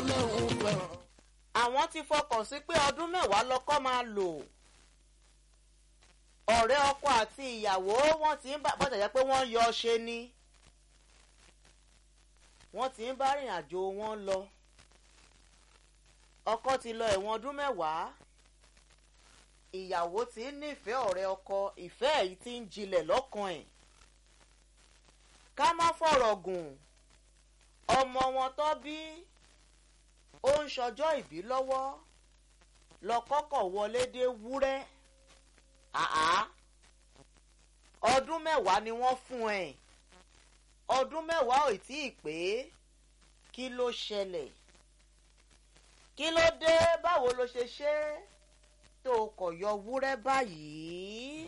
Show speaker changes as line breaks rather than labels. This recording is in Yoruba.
lọ́hùn fẹ́ràn.
àwọn ti fọkàn sí pé ọdún mẹ́wàá lọ́kọ́ máa lò ọ̀rẹ́ ọkọ àti ìyàwó wọ́n ti ń bá bọ́jà jẹ́ pé wọ́n ń yọ ṣe ni wọ́n ti ń bá rìn àjò wọn lọ ọkọ ti lọ ẹ̀wọ̀n ọdún mẹ́wàá ìyàwó ti ń nífẹ̀ẹ́ ọ̀rẹ́ ọkọ ìfẹ́ èyí ti ń jinlẹ̀ lọ́kàn ẹ̀ ká má fọ̀rọ̀ gùn ọmọ wọn tó bí ó ń ṣọjọ́ ìbí lọ́wọ́ lọ́kọ́kọ̀ wọlé dé wúrẹ́ àá ọdún mẹ́wàá ni wọ́n fún ẹ̀ ọdún mẹ́wàá ò tí ì pé kí ló ṣẹlẹ̀ kí ló dé báwo ló ṣe ṣe tó kọ̀ yọ wúrẹ́ báyìí.